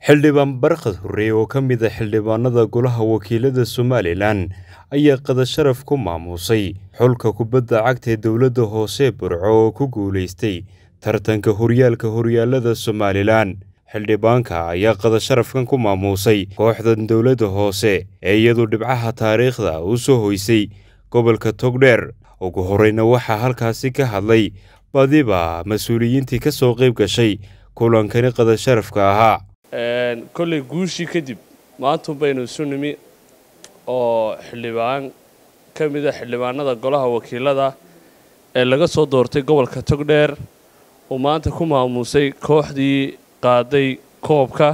xildhibaan barkhad hurre oo ka mid a xildhibaanada golaha wakiilada somalilan ayaa qadasharaf ku maamuusay xulka kubadda cagta ee dowladda hoose burco oo ku guulaystay tartanka horyaalka horyaalada somalilan xildhibaanka ayaa qadasharafkan ku maamuusay kooxdan dowladda hoose ee iyadu dhibcaha taariikhda u soo hoysay gobolka togdheer ugu horreyna waxaa halkaasi ka hadlay badiba mas-uuliyiintii ka soo qayb gashay kulankani qadasharafka ahaa kolley guushii kadib maantun baynu isu nimi oo xildhibaan ka mid a xildhibaanada golaha wakiilada ee laga soo doortay gobolka togdheer uu maanta ku maamuusay kooxdii qaaday koobka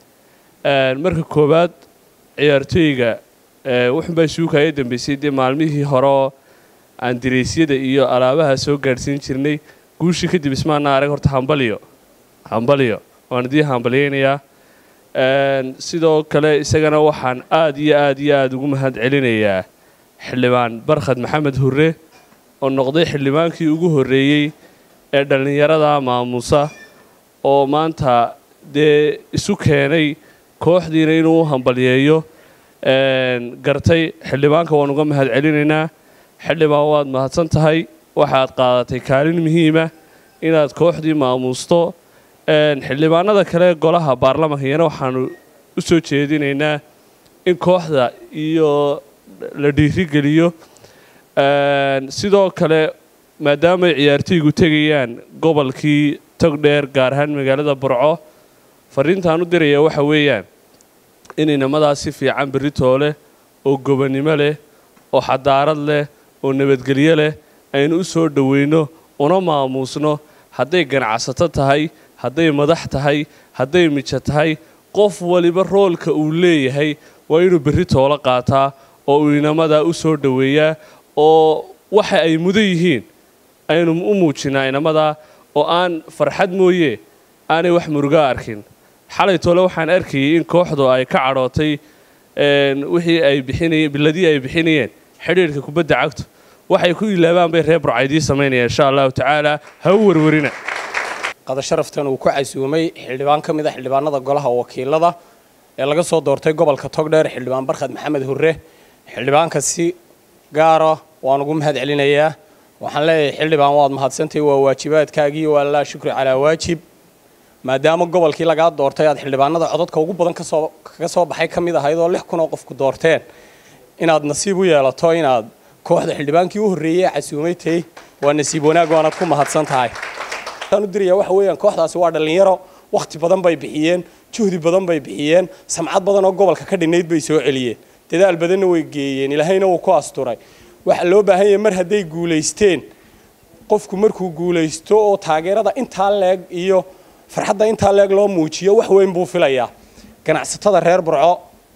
marka koowaad ciyaartooyga wuxuunbaa isuukaya dambeysay dee maalmihii hore oo aan diraysyada iyo alaabaha soo gaadhsiin jirnay guushii kadib ismaana arag horta hambaliyo hambaliyo waan idii hambalyaynayaa sidoo kale isagana waxaan aad iyo aad iyo aada ugu mahad celinayaa xildhibaan barkhad maxamed hurre oo noqday xildhibaankii ugu horreeyey ee dhallinyarada maamuusa oo maanta dee isu keenay kooxdiina inuu u hambalyeeyo gartay xildhibaanka waan uga mahad celinaynaa xildhibaan waad mahadsan tahay waxaad qaadatay kaalin muhiima inaad kooxdii maamuusto xildhibaanada kale golaha baarlamankayana waxaanu u soo jeedinaynaa in kooxda iyo la dhiirigeliyo sidoo kale maadaamaay ciyaartooygu tegayaan gobolkii togdheer gaar ahaan magaalada burco fariintaan u diraya waxa weeyaan in inamadaas si fiican berritoo leh oo gobonnimo leh oo xadaarad leh oo nabadgelyo leh aynu u soo dhoweyno una maamuusno hadday ganacsato tahay hadday madax tahay hadday mijo tahay qof waliba roolka uu leeyahay waa inuu berri toolo qaataa oo uu inamadaa u soo dhoweeyaa oo waxa ay mudan yihiin aynu u muujinaa inamadaa oo aan farxad mooye aanay wax muruga arkin xalay toole waxaan arkayay in kooxdu ay ka cadhootay wixii ay bixinayeen biladii ay bixinayeen xidhiirhka kubadda cagtu waxay ku ilaabaan bay reer burcaydii samaynayaan insha allahu tacaala ha u warwarina qadasharaftan uu ku casuumay xildhibaan ka mid a xildhibaanada golaha wakiilada ee laga soo doortay gobolka togdheer xildhibaan barkhad maxamed hurre xildhibaanka si gaara waan ugu mahad celinayaa waxaan leeyahay xildhibaan waad mahadsantahy waa waajibaadkaagii waa laa shukri calaa waajib maadaama gobolkii lagaa doortay aad xildhibaanada codadka ugu badan kasoo kaga soo baxay ka mid ahayd oo lix kun oo qofku doorteen inaad nasiib u yeelato inaad kooxda xildhibaankii u horreeyey ee casuumaytay waa nasiib wanaag waanaad ku mahadsan tahay u diraya waxa weeyaan kooxdaasi waa dhallinyaro wakhti badan bay bixiyeen juhdi badan bay bixiyeen samcad badan oo gobolka ka dhinnayd bay soo celiyeen dadaal badanna way geeyeen ilaahayna wuu ku asturay waxaa loo baahan yahay mar hadday guulaysteen qofku markuu guulaysto oo taageerada intaa leeg iyo farxadda intaa leeg loo muujiyo wax weyn buu filayaa ganacsatada reer burco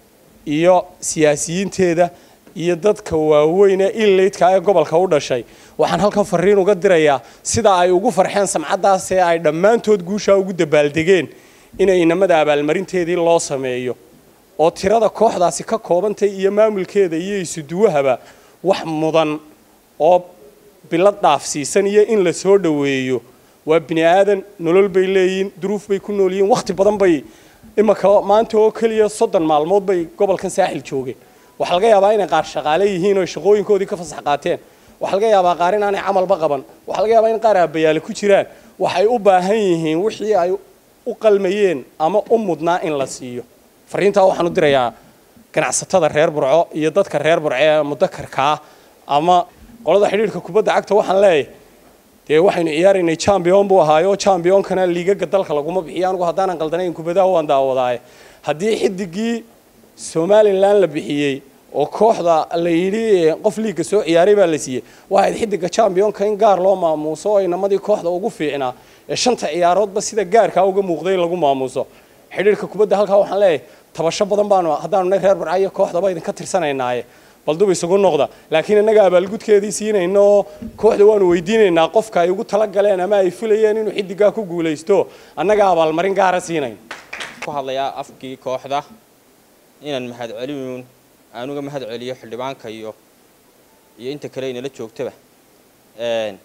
iyo siyaasiyiinteeda iyo dadka waaweyn ee illaydka ee gobolka u dhashay waxaan halkan fariin uga dirayaa sida ay ugu farxeen samcaddaas ee ay dhammaantood guushaa ugu dabaaldegeen inay inamada abaalmarinteedii loo sameeyo oo tirada kooxdaasi ka koobantay iyo maamulkeeda iyo isuduwahaba wax mudan oo bilad dhaafsiisan iyo in la soo dhoweeyo waa bini aadan nolol bay leeyihiin duruuf bay ku nool yihiin wakhti badan bay imanka maanta oo keliya soddon maalmood bay gobolkan saaxil joogeen waxaa laga yaabaa inay qaar shaqaale yihiin oo shaqooyinkoodii ka fasax qaateen waxaa laga yaabaa qaar inaanay camalba qaban waxaa laga yaabaa in qaar aabayaale ku jiraan waxay u baahan yihiin wixii ay u qalmayeen ama u mudnaa in la siiyo fariintaa waxaan u dirayaa ganacsatada reer burco iyo dadka reer burco ee mudakarkaa ama qolada xidhiirhka kubadda cagta waxaan leeyahay dee waxaynu ciyaaraynay champion buu ahaayo championkana liigaga dalka laguma bixiyo anigu haddaanan qaldanayn kubadaha waan daawadaaye haddii xidigii somalilan la bixiyey oo kooxda la yidhi qof liigga soo ciyaaray baa la siiyey waxayd xidiga championka in gaar loo maamuuso oo inamadii kooxda ugu fiicnaa ee shanta ciyaaroodba sida gaarkaa uga muuqday lagu maamuuso xidhiirka kubadda halkaa waxaan leeyahay tabasho badan baanu haddaanu nay reer barcayo kooxdaba idinka tirsanaynaye bal dub isugu noqda laakiin innaga abaalgudkeedii siinayno oo kooxda waanu weydiinaynaa qofka ay ugu talagaleen ama ay filayeen inuu xidigaa ku guulaysto annaga abaalmarin gaara siinayn ku hadlayaa afkii kooxda inaan mahad celin aan uga mahad celiyo xildhibaanka iyo iyo inta kale inala joogtaba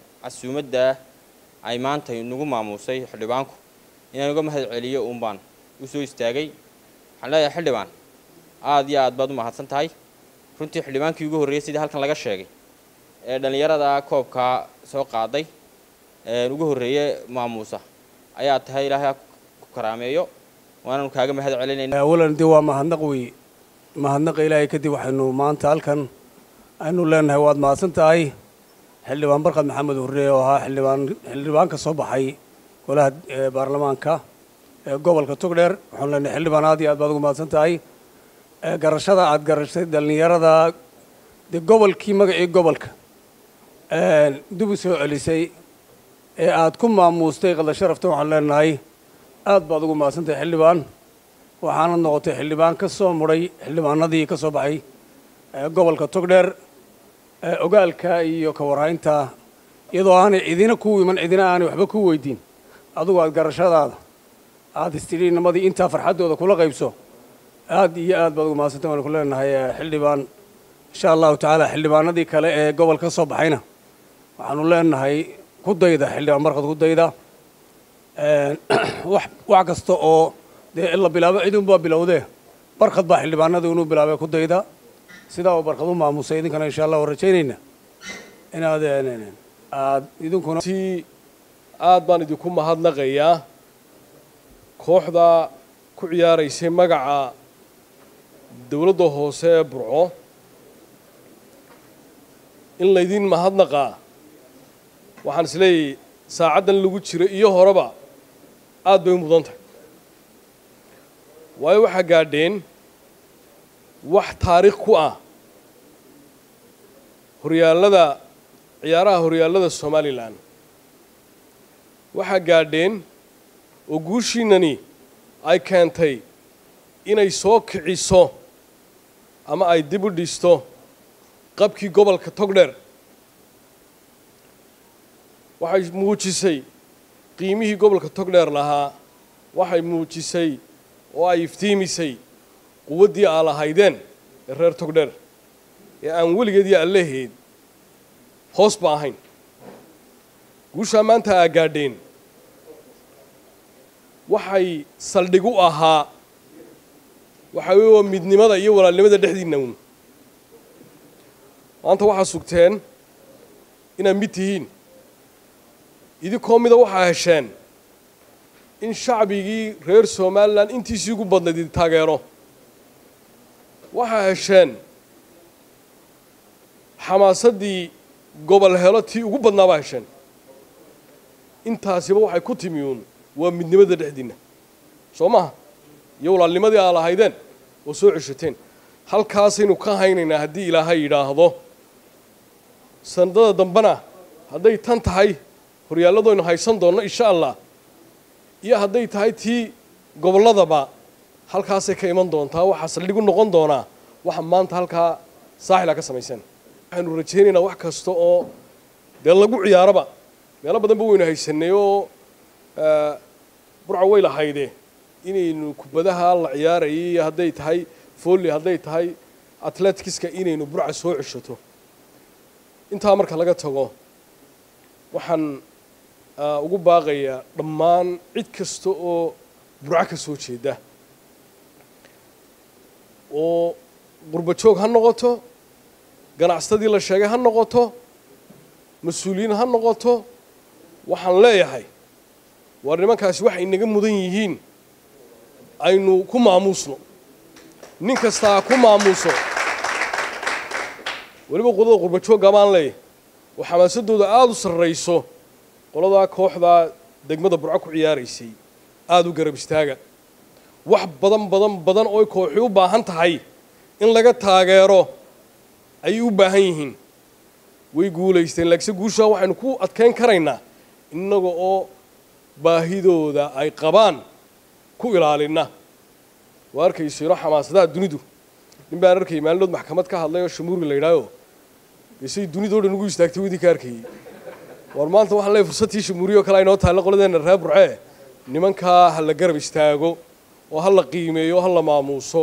casuumadda ay maanta nagu maamuusay xildhibaanku inaan uga mahad celiyo uun baan u soo istaagay waxaan leeyahay xildhibaan aad iyo aad baad u mahadsan tahay runtii xildhibaankii ugu horreeyey sidii halkan laga sheegay ee dhallinyarada koobka soo qaaday ugu horreeye maamuusa ayaa tahay ilaahay ha ku karaameeyo waananu kaaga mahad celinayna awalan dee waa mahadnaq wey mahadnaqa ilaahay kadib waxaynu maanta halkan aynu leenahay waad mahadsan tahay xildhibaan barkad maxamed hurre oo ahaa xildhibaan xildhibaan ka soo baxay golaha baarlamaanka ee gobolka togdheer waxaanu leenahay xildhibaan aad iyo aad baad ugu mahadsan tahay garashada aad garashay dhallinyarada dee gobolkii magacii gobolka dib u soo celisay ee aad ku maamuustay qada sharafta waxaan leenahay aad baad ugu mahadsan tahay xildhibaan waxaanad noqotay xildhibaan ka soo mudhay xildhibaanadii ka soo baxay gobolka togdheer ogaalka iyo ka warhaynta iyadoo aanay cidina ku iman cidina aanay waxba ku weydiin adugu aad garashadaada aad istidhiinamadii intaa farxaddooda kula qaybso aad iyo aad baad ugu mahadsantay waanu ku leenahay xildhibaan insha allahu tacaala xildhibaanadii kale ee gobol ka soo baxayna waxaanu leenahay ku dayda xildhibaan barkad ku dayda wax kasta oo dee la bilaabo cid unbaa bilowdee barkad baa xildhibaanada inuu bilaabay ku dayda sidaa uu barkad u maamusay idinkana insha allah waan rajaynayna inaad aad idinkuna ti aad baan idinku mahadnaqayaa kooxda ku ciyaaraysay magaca dowladda hoose ee burco in laydin mahadnaqaa waxaan is leeyahay saacaddan lagu jiro iyo horeba aad bay u mudan tahay waayo waxaa gaadheen wax taariikh ku ah horyaallada ciyaaraha horyaallada somalilan waxaa gaadheen oo guushiinani ay keentay inay soo kiciso ama ay dib u dhisto qabkii gobolka togdheer waxay muujisay qiimihii gobolka togdheer lahaa waxay muujisay oo ay iftiimisay quwaddii aa lahaydeen ee reer togdheer ee aan weligeed iyo allaheed hoos ba ahayn guushaa maanta aa gaadheen waxay saldhig u ahaa waxaa weeye waa midnimada iyo walaalnimada dhexdiinna uun maanta waxaa sugteen inaad mid tihiin idinkoo mida waxaa hesheen in shacbigii reer somalilan intiisii ugu badnayd idi taageero waxaa hesheen xamaasaddii gobol helo tii ugu badnaa baa hesheen intaasiba waxay ku timi uun waa midnimada dhexdiinna soo maha iyo walaalnimadii aa lahaydeen oo soo ceshateen halkaasaynu ka haynaynaa haddii ilaahay yidhaahdo sanadada dambena hadday tan tahay horyaalladoynu haysan doonno insha allah iyo hadday tahay tii gobolladaba halkaasay ka iman doontaa waxaa saldhig u noqon doonaa waxa maanta halkaa saaxila ka samayseen waxaynu rajaynaynaa wax kasta oo dee lagu ciyaaraba meelo badanba waynu haysanay oo burca way lahayde inaynu kubadaha la ciyaarayay iyo hadday tahay folly hadday tahay atletikiska inaynu burca soo ceshato intaa marka laga tago waxaan ugu baaqayaa dhammaan cid kasta oo burco ka soo jeeda oo qurba joog ha noqoto ganacsatadii la sheegay ha noqoto mas-uuliyiin ha noqoto waxaan leeyahay waar nimankaasi waxay naga mudan yihiin aynu ku maamuusno nin kastaa ku maamuuso weliba qolada qurba joogga baan leeyahay oo xamaasadooda aada u sarrayso qoladaa kooxdaa degmada burco ku ciyaaraysay aada u garab istaaga wax badan badan badan oo kooxi u baahan tahay in laga taageero ayay u baahan yihiin way guulaysteen laakiinse guushaa waxaynu ku adkayn karaynaa innaga oo baahidooda ay qabaan ku ilaalinna waa arkayso ino xamaasadaha dunidu nin baan arkayay maalinood maxkamad ka hadlay oo shamuurgi la yidhaaho isay dunidao dhan ugu istaagtay wadii ka arkayey war maanta waxaan leeyahy fursadtii shamuuriyo kale aynoo taalla qoladeenna reer burcee nimankaa ha la garab istaago oo ha la qiimeeyo ha la maamuuso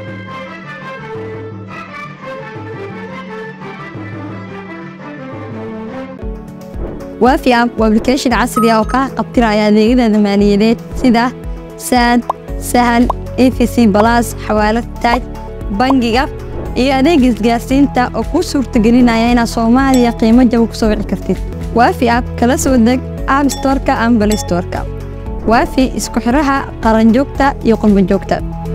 waafi app waa application casri ah oo kaa qabtiraya adeegyada maaliyadeed sida saad sahal efc balas xawaalad taaj bangiga iyo adeega isgaarsiinta oo kuu suurtagelinaya inaad soomaaliya qiimo jaba ku soo wici kartid waafi app kala soo deg app storeka ama balistoreka waafi isku xidhaha qaranjoogta iyo qurbanjoogta